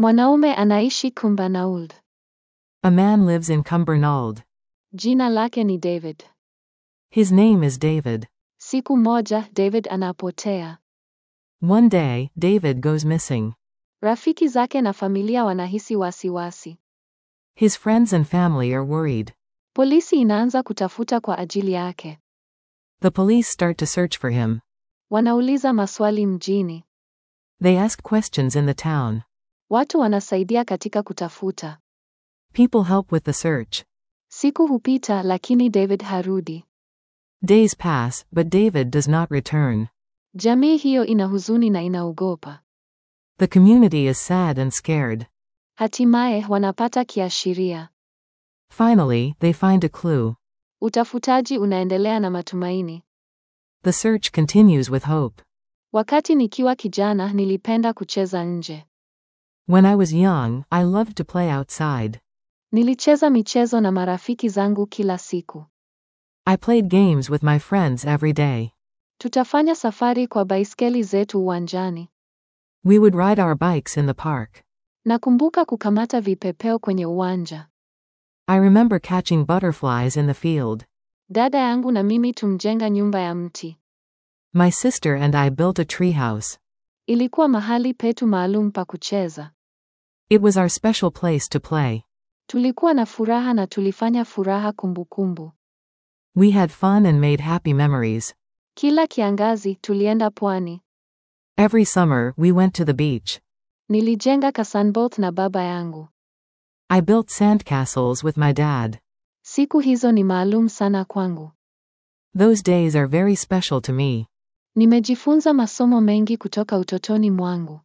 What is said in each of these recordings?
Mwanaume anaishi Cumbernauld. A man lives in Cumbernauld. Jina lake ni David. His name is David. Siku moja David anapotea. One day, David goes missing. Rafiki zake na familia wanahisi wasiwasi. His friends and family are worried. Polisi inaanza kutafuta kwa ajili yake. The police start to search for him. Wanauliza maswali mjini. They ask questions in the town. Watu wanasaidia katika kutafuta. People help with the search. Siku hupita lakini David harudi. Days pass, but David does not return. Jamii hiyo ina huzuni na inaogopa. The community is sad and scared. Hatimaye wanapata kiashiria. Finally, they find a clue. Utafutaji unaendelea na matumaini. The search continues with hope. Wakati nikiwa kijana nilipenda kucheza nje. When I was young, I loved to play outside. Nilicheza michezo na marafiki zangu kila siku. I played games with my friends every day. Tutafanya safari kwa baiskeli zetu uwanjani. We would ride our bikes in the park. Nakumbuka kukamata vipepeo kwenye uwanja. I remember catching butterflies in the field. Dada yangu na mimi tumjenga nyumba ya mti. My sister and I built a treehouse. Ilikuwa mahali petu maalum pa kucheza. It was our special place to play. Tulikuwa na furaha na tulifanya furaha kumbukumbu. We had fun and made happy memories. Kila kiangazi tulienda pwani. Every summer, we went to the beach. Nilijenga kasanboth na baba yangu. I built sandcastles with my dad. Siku hizo ni maalum sana kwangu. Those days are very special to me. Nimejifunza masomo mengi kutoka utotoni mwangu.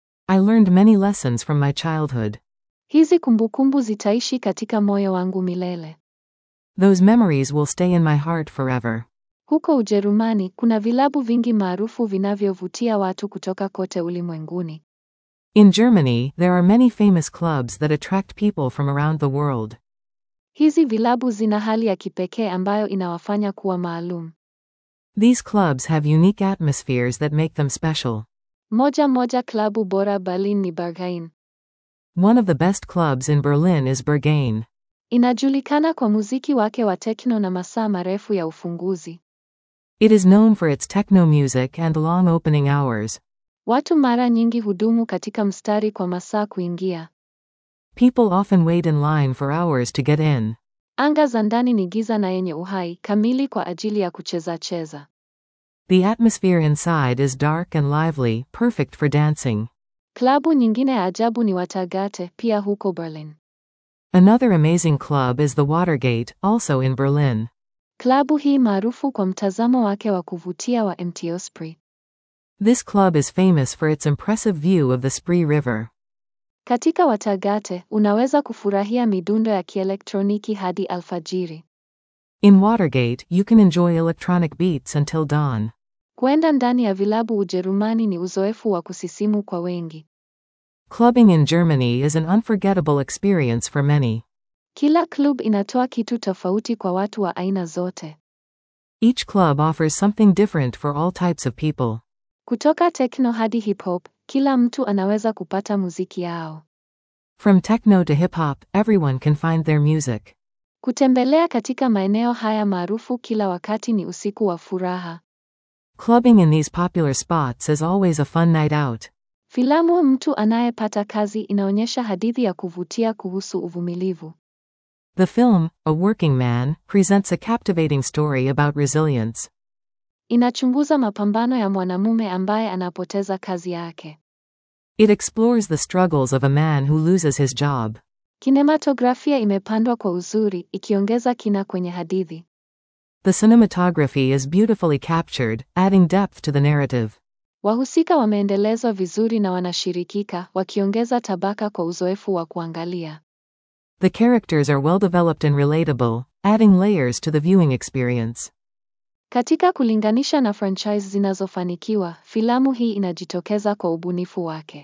I learned many lessons from my childhood. Hizi kumbukumbu zitaishi katika moyo wangu milele. Those memories will stay in my heart forever. Huko Ujerumani kuna vilabu vingi maarufu vinavyovutia watu kutoka kote ulimwenguni. In Germany, there are many famous clubs that attract people from around the world. Hizi vilabu zina hali ya kipekee ambayo inawafanya kuwa maalum. These clubs have unique atmospheres that make them special. Moja moja klabu bora Berlin ni Berghain. One of the best clubs in Berlin is Berghain. Inajulikana kwa muziki wake wa tekno na masaa marefu ya ufunguzi. It is known for its techno music and long opening hours. Watu mara nyingi hudumu katika mstari kwa masaa kuingia. People often wait in line for hours to get in. Anga za ndani ni giza na yenye uhai kamili kwa ajili ya kucheza cheza. The atmosphere inside is dark and lively, perfect for dancing. Klabu nyingine ya ajabu ni Watergate pia huko Berlin. Another amazing club is the Watergate, also in Berlin. Klabu hii maarufu kwa mtazamo wake wa kuvutia wa Mt. Osprey. This club is famous for its impressive view of the Spree River. Katika Watergate unaweza kufurahia midundo ya kielektroniki hadi alfajiri. In Watergate, you can enjoy electronic beats until dawn. Kwenda ndani ya vilabu Ujerumani ni uzoefu wa kusisimu kwa wengi. Clubbing in Germany is an unforgettable experience for many. Kila club inatoa kitu tofauti kwa watu wa aina zote. Each club offers something different for all types of people. Kutoka techno hadi hip hop, kila mtu anaweza kupata muziki yao. From techno to hip hop, everyone can find their music. Kutembelea katika maeneo haya maarufu kila wakati ni usiku wa furaha. Clubbing in these popular spots is always a fun night out. Filamu Mtu Anayepata Kazi inaonyesha hadithi ya kuvutia kuhusu uvumilivu. The film, A Working Man, presents a captivating story about resilience. Inachunguza mapambano ya mwanamume ambaye anapoteza kazi yake. It explores the struggles of a man who loses his job. Kinematografia imepandwa kwa uzuri, ikiongeza kina kwenye hadithi. The cinematography is beautifully captured, adding depth to the narrative. Wahusika wameendelezwa vizuri na wanashirikika, wakiongeza tabaka kwa uzoefu wa kuangalia. The characters are well developed and relatable, adding layers to the viewing experience. Katika kulinganisha na franchise zinazofanikiwa, filamu hii inajitokeza kwa ubunifu wake.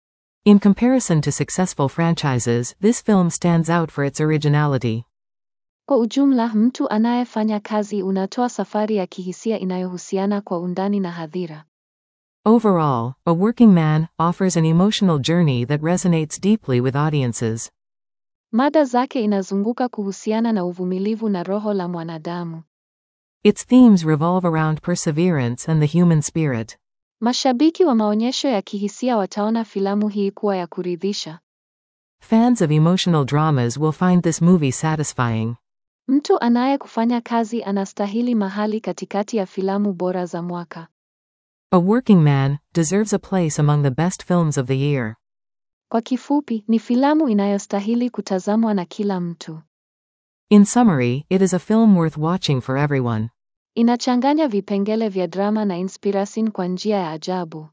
In comparison to successful franchises, this film stands out for its originality. Kwa ujumla, mtu anayefanya kazi unatoa safari ya kihisia inayohusiana kwa undani na hadhira. Overall, A Working Man offers an emotional journey that resonates deeply with audiences. Mada zake inazunguka kuhusiana na uvumilivu na roho la mwanadamu. Its themes revolve around perseverance and the human spirit. Mashabiki wa maonyesho ya kihisia wataona filamu hii kuwa ya kuridhisha. Fans of emotional dramas will find this movie satisfying. Mtu anaye kufanya kazi anastahili mahali katikati ya filamu bora za mwaka. A Working Man deserves a place among the best films of the year. Kwa kifupi, ni filamu inayostahili kutazamwa na kila mtu. In summary, it is a film worth watching for everyone. Inachanganya vipengele vya drama na inspiration kwa njia ya ajabu.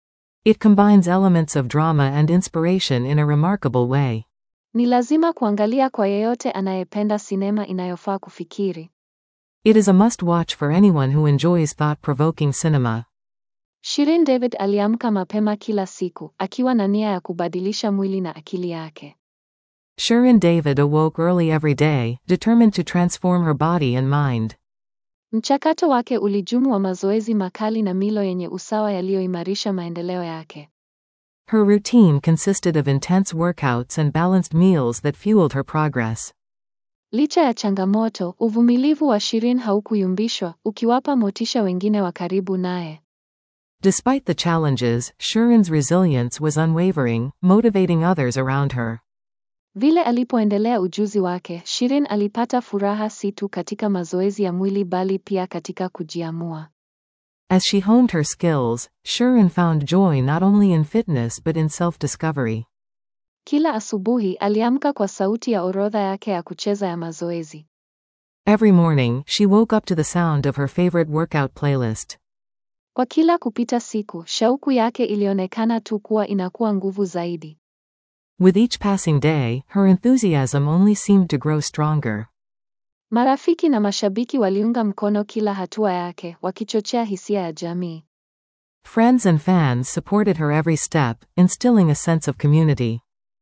It combines elements of drama and inspiration in a remarkable way. Ni lazima kuangalia kwa yeyote anayependa sinema inayofaa kufikiri. It is a must watch for anyone who enjoys thought provoking cinema. Shirin David aliamka mapema kila siku, akiwa na nia ya kubadilisha mwili na akili yake. Shirin David awoke early every day, determined to transform her body and mind. Mchakato wake ulijumu wa mazoezi makali na milo yenye usawa yaliyoimarisha maendeleo yake. Her routine consisted of intense workouts and balanced meals that fueled her progress. Licha ya changamoto, uvumilivu wa Shirin haukuyumbishwa, ukiwapa motisha wengine wa karibu naye. Despite the challenges, Shirin's resilience was unwavering, motivating others around her. Vile alipoendelea ujuzi wake, Shirin alipata furaha si tu katika mazoezi ya mwili bali pia katika kujiamua. As she honed her skills, Shirin found joy not only in fitness but in self discovery. Kila asubuhi aliamka kwa sauti ya orodha yake ya kucheza ya mazoezi. Every morning, she woke up to the sound of her favorite workout playlist. Kwa kila kupita siku, shauku yake ilionekana tu kuwa inakuwa nguvu zaidi. With each passing day, her enthusiasm only seemed to grow stronger. Marafiki na mashabiki waliunga mkono kila hatua yake, wakichochea hisia ya jamii. Friends and fans supported her every step, instilling a sense of community.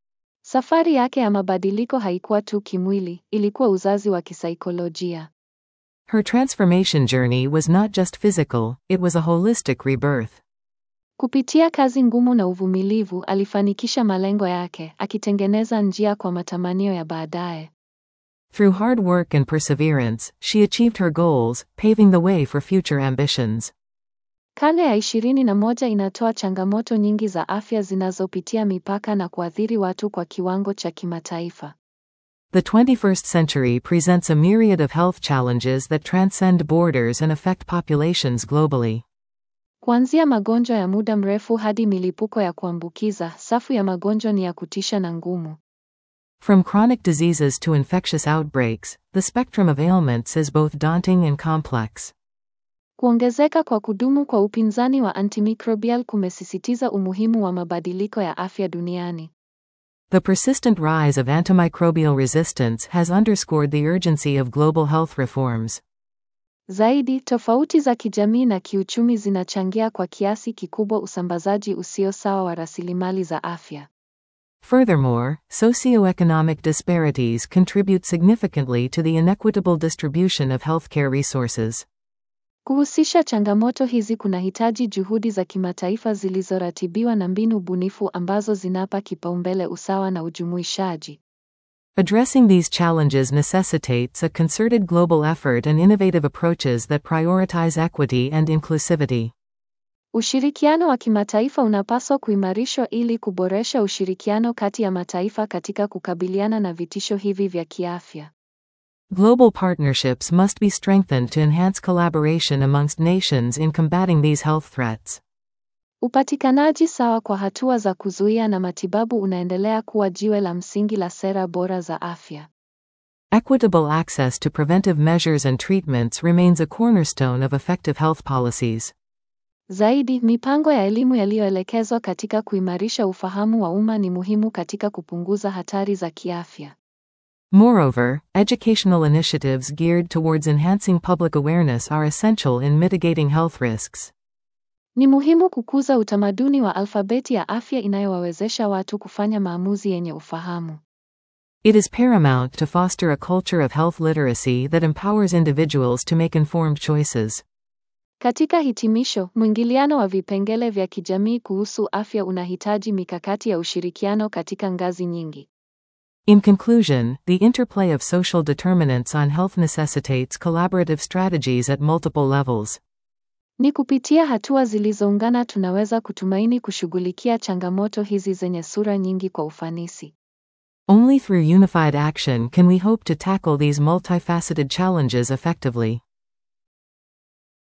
Safari yake ya mabadiliko haikuwa tu kimwili, ilikuwa uzazi wa kisaikolojia. Her transformation journey was not just physical, it was a holistic rebirth. Kupitia kazi ngumu na uvumilivu, alifanikisha malengo yake, akitengeneza njia kwa matamanio ya baadaye. Through hard work and perseverance, she achieved her goals, paving the way for future ambitions. Karne ya ishirini na moja inatoa changamoto nyingi za afya zinazopitia mipaka na kuathiri watu kwa kiwango cha kimataifa. The 21st century presents a myriad of health challenges that transcend borders and affect populations globally. Kuanzia magonjwa ya muda mrefu hadi milipuko ya kuambukiza, safu ya magonjwa ni ya kutisha na ngumu. From chronic diseases to infectious outbreaks, the spectrum of ailments is both daunting and complex. Kuongezeka kwa kudumu kwa upinzani wa antimicrobial kumesisitiza umuhimu wa mabadiliko ya afya duniani. The persistent rise of antimicrobial resistance has underscored the urgency of global health reforms. Zaidi, tofauti za kijamii na kiuchumi zinachangia kwa kiasi kikubwa usambazaji usio sawa wa rasilimali za afya. Furthermore, socioeconomic disparities contribute significantly to the inequitable distribution of healthcare resources. Kuhusisha changamoto hizi kunahitaji juhudi za kimataifa zilizoratibiwa na mbinu bunifu ambazo zinapa kipaumbele usawa na ujumuishaji. Addressing these challenges necessitates a concerted global effort and innovative approaches that prioritize equity and inclusivity. Ushirikiano wa kimataifa unapaswa kuimarishwa ili kuboresha ushirikiano kati ya mataifa katika kukabiliana na vitisho hivi vya kiafya. Global partnerships must be strengthened to enhance collaboration amongst nations in combating these health threats. Upatikanaji sawa kwa hatua za kuzuia na matibabu unaendelea kuwa jiwe la msingi la sera bora za afya. Equitable access to preventive measures and treatments remains a cornerstone of effective health policies. Zaidi, mipango ya elimu yaliyoelekezwa katika kuimarisha ufahamu wa umma ni muhimu katika kupunguza hatari za kiafya. Moreover, educational initiatives geared towards enhancing public awareness are essential in mitigating health risks. Ni muhimu kukuza utamaduni wa alfabeti ya afya inayowawezesha watu kufanya maamuzi yenye ufahamu. It is paramount to foster a culture of health literacy that empowers individuals to make informed choices. Katika hitimisho, mwingiliano wa vipengele vya kijamii kuhusu afya unahitaji mikakati ya ushirikiano katika ngazi nyingi. In conclusion, the interplay of social determinants on health necessitates collaborative strategies at multiple levels. Ni kupitia hatua zilizoungana tunaweza kutumaini kushughulikia changamoto hizi zenye sura nyingi kwa ufanisi. Only through unified action can we hope to tackle these multifaceted challenges effectively.